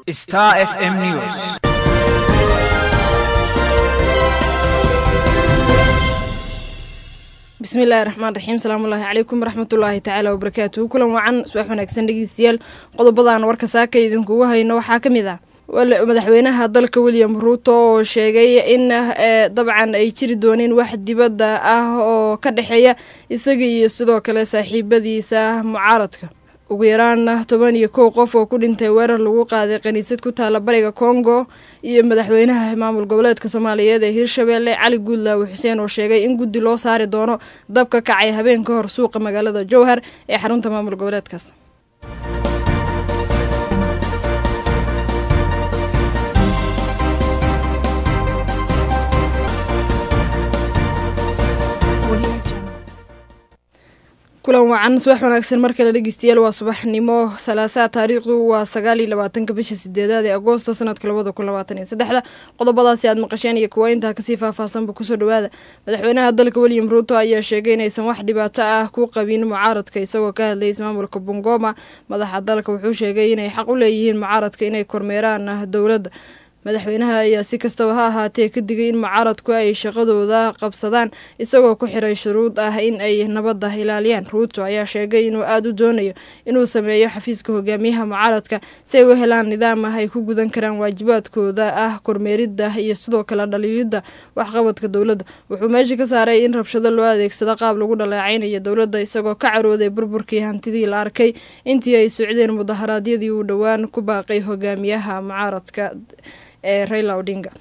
Star FM News. bismillahi raxmaan raxiim salaamullaahi calaykum waraxmatullaahi tacaala wabarakaatuhu kulan wacan subax wanaagsan dhegeystayaal qodobadan warka saaka idinkugu hayno waxaa ka mid ah madaxweynaha dalka william ruuto oo sheegay in dabcan ay jiri dooneen wax dibadda ah oo ka dhexeeya isaga iyo sidoo kale saaxiibadiisa mucaaradka ugu yaraan toban iyo kow qof oo ku dhintay weerar lagu qaaday kaniisad ku taala bariga congo iyo madaxweynaha maamul goboleedka soomaaliyeed ee hirshabeelle cali guudlaawe xuseen oo sheegay in guddi loo saari doono dabka kacay habeen ka hor suuqa magaalada jowhar ee xarunta maamul goboleedkaas kulan wacan subax wanaagsan mar kale dhegeystayaal waa subaxnimo salaasaa taariikhdu waa sagaal iyo labaatanka bisha sideedaad ee agoosto sanadka labada kun labaatan iyo saddexda qodobadaasi aad maqasheen iyo kuwa intaa kasii faahfaahsanba kusoo dhawaada madaxweynaha dalka william ruuto ayaa sheegay inaysan wax dhibaato ah ku qabin mucaaradka isagoo ka hadlayay ismaamulka bungoma madaxa dalka wuxuu sheegay inay xaq u leeyihiin mucaaradka inay kormeeraan dowladda madaxweynaha ayaa si kastaba ha ahaatee ka digay in mucaaradku ay shaqadooda qabsadaan isagoo ku xiray shuruud ah in ay nabadda ilaaliyaan ruuto ayaa sheegay inuu aada u doonayo inuu sameeyo xafiiska hogaamiyaha mucaaradka si ay u helaan nidaam ah ay ku gudan karaan waajibaadkooda ah kormeeridda iyo sidoo kale dhaliilidda waxqabadka dowladda wuxuu meesha ka saaray in rabshado loo adeegsado qaab lagu dhaleecaynayo dowladda isagoo ka carooday burburkii hantidii la arkay intii ay socdeen mudaharaadyadii uu dhowaan ku baaqay hogaamiyaha mucaaradka Eh, Raila Odinga.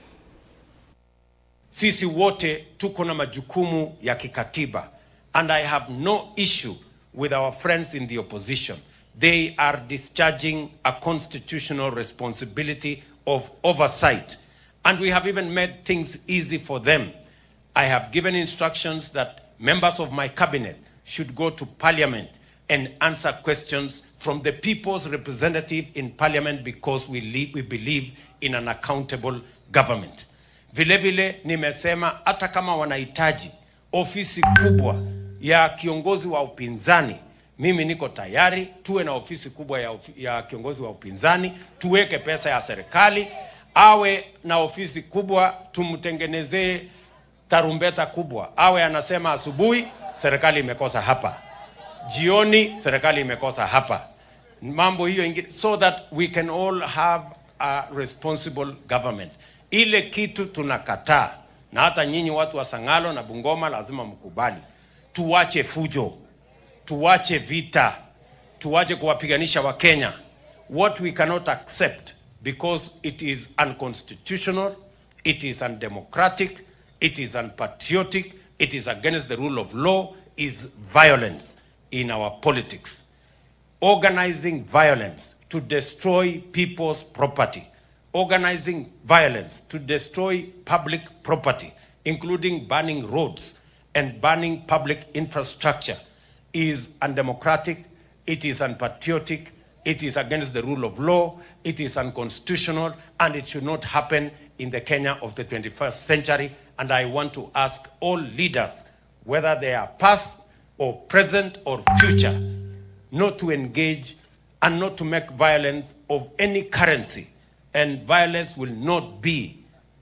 Sisi wote tuko na majukumu ya kikatiba and I have no issue with our friends in the opposition. They are discharging a constitutional responsibility of oversight and we have even made things easy for them. I have given instructions that members of my cabinet should go to parliament and answer questions from the people's representative in parliament because we, lead, we believe in an accountable government. Vile vile nimesema hata kama wanahitaji ofisi kubwa ya kiongozi wa upinzani, mimi niko tayari. Tuwe na ofisi kubwa ya, ya kiongozi wa upinzani, tuweke pesa ya serikali, awe na ofisi kubwa, tumtengenezee tarumbeta kubwa, awe anasema asubuhi serikali imekosa hapa jioni serikali imekosa hapa mambo hiyo ingine so that we can all have a responsible government ile kitu tunakataa na hata nyinyi watu wa sangalo na bungoma lazima mkubali tuwache fujo tuwache vita tuwache kuwapiganisha wakenya what we cannot accept because it is unconstitutional it is undemocratic it is unpatriotic it is against the rule of law is violence in our politics, organizing violence to destroy people's property, organizing violence to destroy public property, including burning roads and burning public infrastructure, is undemocratic, it is unpatriotic, it is against the rule of law, it is unconstitutional, and it should not happen in the Kenya of the 21st century. And I want to ask all leaders, whether they are past or present or future, not to engage and not to make violence of any currency. And violence will not be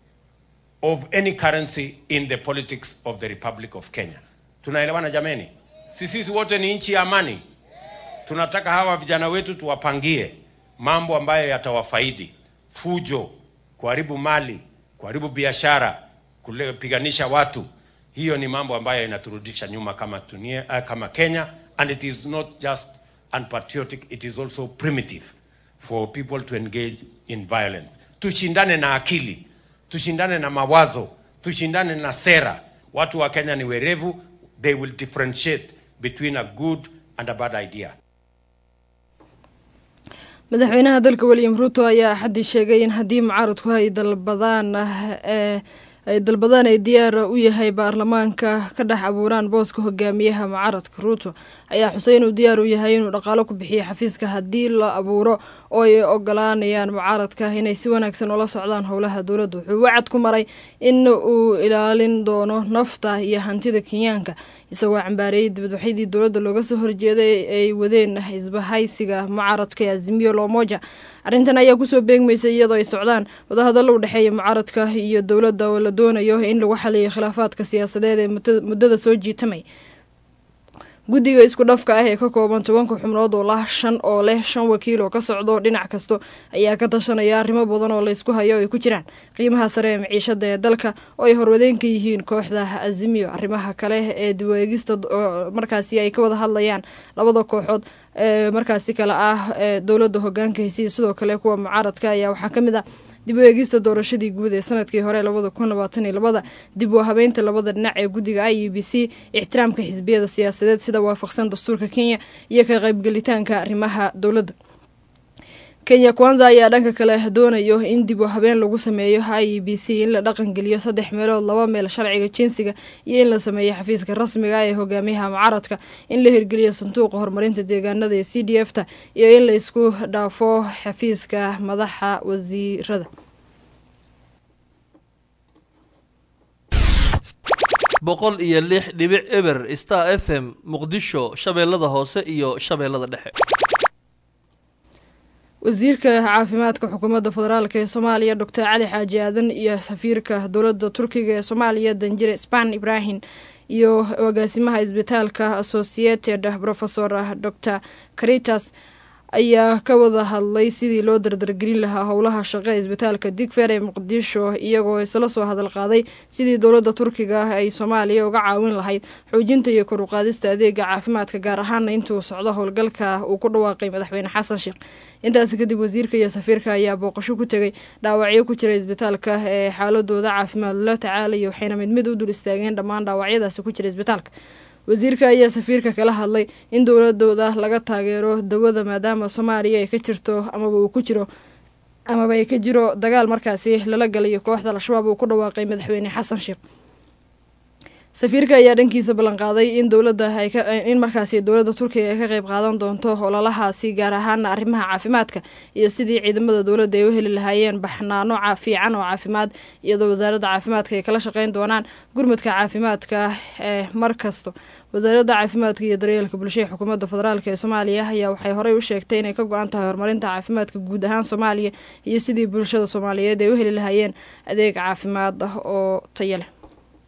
of any currency in the politics of the Republic of Kenya. Tunaelewana jameni? Sisi wote ni nchi ya amani. Tunataka hawa vijana wetu tuwapangie mambo ambayo yatawafaidi: fujo, kuharibu mali, kuharibu biashara, kupiganisha watu hiyo ni mambo ambayo inaturudisha nyuma kama, tunia, uh, kama Kenya and it is not just unpatriotic it is also primitive for people to engage in violence. Tushindane na akili, tushindane na mawazo, tushindane na sera. Watu wa Kenya ni werevu, they will differentiate between a good and a bad idea. madaxweynaha dalka william ruuto ayaa axaddii sheegay in haddii mucaaradku ay dalbadaan ee ay dalbadaan ay diyaar u yahay baarlamaanka ka dhex abuuraan booska hogaamiyaha mucaaradka ruuto ayaa xusay inuu diyaar u yahay inuu dhaqaalo ku bixiyo xafiiska haddii la abuuro oo ay ogolaanayaan mucaaradka inay si wanaagsan ula socdaan howlaha dowladda wuxuu wacad ku maray in uu ilaalin doono nafta iyo hantida kenyaanka isagoo cambaareeyay dibadbaxyadii dowladda looga soo horjeeday ay wadeen isbahaysiga mucaaradka ee azimiyo lomoja arrintan ayaa kusoo beegmaysa iyadoo ay socdaan wadahadallo u dhexeeya mucaaradka iyo dowladda oo la doonayo in lagu xaliyo khilaafaadka siyaasadeed ee muddada soo jiitamay guddiga isku dhafka ah ee ka kooban tobanka xubnood oo lah shan oo leh shan wakiil oo ka socdo dhinac kasto ayaa ka tashanaya arrimo badan oo laysku hayo ay ku jiraan qiimaha sare ee maciishada ee dalka oo ay horwadeen ka yihiin kooxda azimiyo arrimaha kale ee diweegista markaasi ay ka wada hadlayaan labada kooxood ee markaasi kale ah ee dowladda hogaanka hesiya sidoo kale kuwa mucaaradka ayaa waxaa ka mid ah dib u eegista doorashadii guud ee sanadkii hore labada kun labaatan iyo labada dib u habeynta labada dhinac ee guddiga i u b c ixtiraamka xisbiyada siyaasadeed sida waafaqsan dastuurka kenya iyo ka qaybgelitaanka arrimaha dowladda kenya kwanza ayaa dhanka kale doonayo in dib u habeen lagu sameeyo i e b c in la dhaqangeliyo saddex meelood laba meel sharciga jinsiga iyo in la sameeyo xafiiska rasmiga ee hogaamiyaha mucaaradka in la hirgeliyo sanduuqa horumarinta deegaanada ee c d f ta iyo in la isku dhaafo xafiiska madaxa wasiirada boqol iyo lix dhibic eber star f m muqdisho shabeellada hoose iyo shabeellada dhexe wasiirka caafimaadka xukuumadda federaalk ee soomaaliya doctor cali xaaji aadan iyo safiirka dowladda turkiga ee soomaaliya danjire span ibrahim iyo agaasimaha isbitaalka associated profesor doctor caritas ayaa ka wada hadlay sidii loo dardargelin lahaa howlaha shaqo ee isbitaalka digfer ee muqdisho iyagoo isla soo hadal qaaday sidii dowladda turkiga ah ay soomaaliya uga caawin lahayd xoojinta iyo kor uqaadista adeega caafimaadka gaar ahaana intuu socdo howlgalka uu ku dhawaaqay madaxweyne xasan sheekh intaasi kadib wasiirka iyo safiirka ayaa booqasho ku tegay dhaawacyo ku jira isbitaalka ee xaaladooda caafimaad la tacaalaya waxayna mid mid u dul istaageen dhammaan dhaawacyadaasi ku jira isbitaalka wasiirka ayaa safiirka kala hadlay in dowladooda laga taageero dawada maadaama soomaaliya ay ka jirto amaba uu ku jiro amaba ay ka jiro dagaal markaasi lala galayo kooxda al-shabaab uu ku dhawaaqay madaxweyne xasan sheekh safiirka ayaa dhankiisa ballanqaaday in dowladda in markaasi dowladda turkiga ay ka qeyb qaadan doonto ololahaasi gaar ahaana arrimaha caafimaadka iyo sidii ciidamada dowladda ay u heli lahaayeen baxnaano fiican oo caafimaad iyadoo wasaaradda caafimaadka ay kala shaqeyn doonaan gurmadka caafimaadka ee mar kasto wasaaradda caafimaadka iyo daryeelka bulshada xukuumadda federaalk ee soomaaliya ayaa waxay horey u sheegtay inay ka go-an tahay horumarinta caafimaadka guud ahaan soomaaliya iyo sidii bulshada soomaaliyeed ay u heli lahaayeen adeeg caafimaad ah oo tayo leh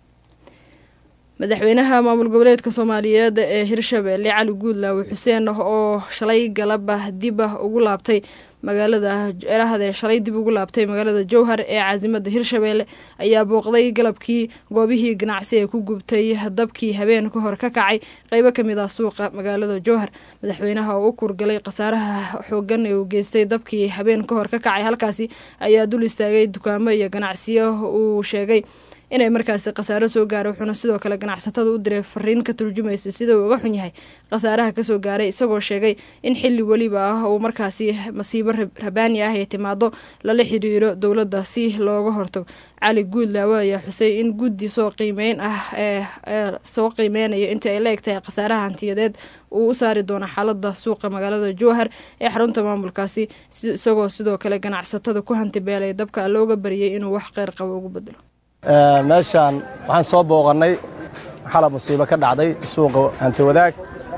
madaxweynaha maamul goboleedka soomaaliyeed ee hirshabeelle cali guudlaawe xuseen oo shalay galaba dib ah ugu laabtay magaalada erahde shalay dib ugu laabtay magaalada jowhar ee caasimada hirshabeelle ayaa booqday galabkii goobihii ganacsi ee ku gubtay dabkii habeen ka hor ka kacay qeybo kamid ah suuqa magaalada jowhar madaxweynaha oo u kurgalay khasaaraha xoogan ee uu geystay dabkii habeen ka hor ka kacay halkaasi ayaa dul istaagay dukaamo iyo ganacsiyo uu sheegay inay markaasi khasaaro soo gaaray wuxuuna sidoo kale ganacsatada u diray fariin ka turjumaysa sida uu uga xun yahay khasaaraha kasoo gaaray isagoo sheegay in xili weliba ah uu markaasi masiibo rabaani ah ay timaado lala xiriiro dowladda si looga hortago cali guudlaawe ayaa xusay in guddi soo qiimeyn ah ee soo qiimeynayo inta ay la eg tahay khasaaraha hantiyadeed uu u saari doono xaalada suuqa magaalada jowhar ee xarunta maamulkaasi isagoo sidoo kale ganacsatada ku hantibeelay dabka looga bariyay inuu wax qeyr qabo ugu bedelo meeshaan waxaan soo booqannay xala musiibo ka dhacday suuqa hanti wadaag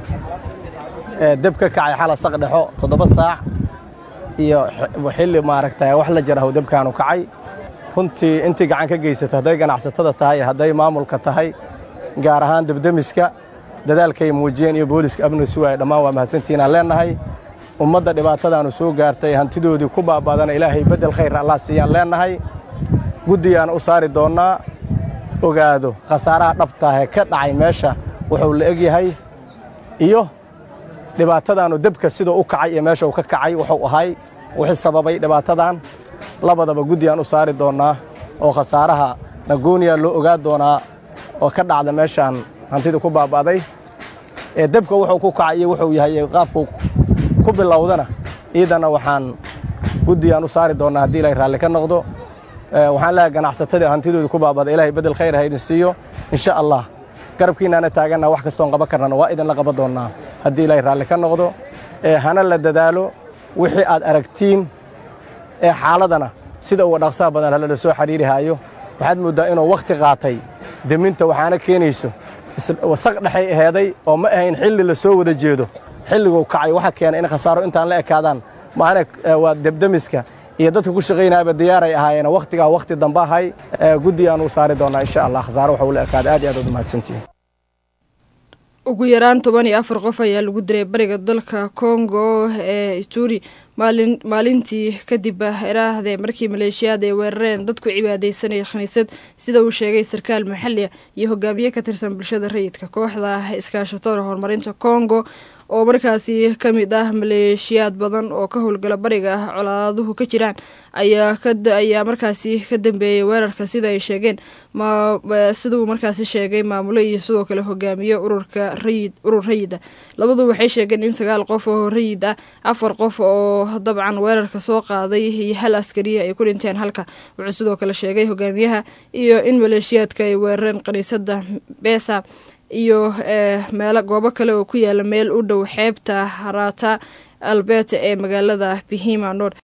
deb ka kacay xala saqdhexo toddoba saac iyo xilli maaragta wax la jarahow debkaanu kacay runtii intii gacan ka geysata hadday ganacsatada tahay hadday maamulka tahay gaar ahaan debdemiska dadaalkay muujiyeen iyo booliska amniga sugaaya dhammaan waa mahadsantiinaan leennahay ummadda dhibaatadaanu soo gaartay hantidoodii ku baaba'dana ilaahay beddel khayr allah siiyaan leennahay guddigaana u saari doonnaa ogaado khasaaraha dhabtaahee ka dhacay meesha wuxuu la eg yahay iyo dhibaatadaannu debka siduu u kacay iyo meesha uu ka kacay wuxuu ahay wixii sababay dhibaatadan labadaba guddigaan u saari doonnaa oo khasaaraha nagooniya loo ogaa doonaa oo ka dhacda meeshaan hantida ku baaba'day ee debka wuxuu ku kacay iyo wuxuu yahay qaabku ku bilowdana iidanna waxaan guddigaan u saari doonnaa haddii ilaahay raalli ka noqdo waxaan leehay ganacsatada hantidooda ku baabada ilahay beddel khayr ha idin siiyo insha allah garabkiinaana taaganna wax kastoon qaban karnana waa idinla qaban doonnaa haddii ilaahay raalli ka noqdo hana la dadaalo wixii aad aragtiin ee xaaladana sida uga dhaqsaha badan halala soo xidhiirihaayo waxaad mooddaa inuu wakhti qaatay deminta waxaana keenayso wasaq dhexay aheeday oo ma ahayn xilli la soo wada jeedo xilliguu kacay waxa keena in khasaaro intaan la ekaadaan maana waa debdemiska iyo dadka ku shaqaynaaba diyaaray ahaayeen wakhtigaa wakhti dambe ahay guddi aan u saari doonaa insha allah khasaare waxa ula ekaada aad iyo aad uad mahadsantihin ugu yaraan toban iyo afar qof ayaa lagu diray bariga dalka congo ee ituri maalin maalintii kadib iraahde markii maleeshiyaad ay weerareen dadku cibaadeysanaya khaniisad sida uu sheegay sarkaal maxali ah iyo hogaamiye ka tirsan bulshada rayidka kooxda iskaashatada horumarinta congo oo markaasi ka mid ah maleeshiyaad badan oo ka howlgala bariga ah colaaduhu ka jiraan ayaa ayaa markaasi ka dambeeyay weerarka sida ay sheegeen siduu markaasi sheegay maamulo iyo sidoo kale hogaamiye ururka rayid urur rayid ah labadu waxay sheegeen in sagaal qof oo rayid ah afar qof oo dabcan weerarka soo qaaday iyo hal askariya ay ku dhinteen halka wuxuu sidoo kale sheegay hogaamiyaha iyo in maleeshiyaadka ay weerareen kaniisada besa iyo meelo goobo kale oo ku yaala meel u dhow xeebta harata alberta ee magaalada bihima nord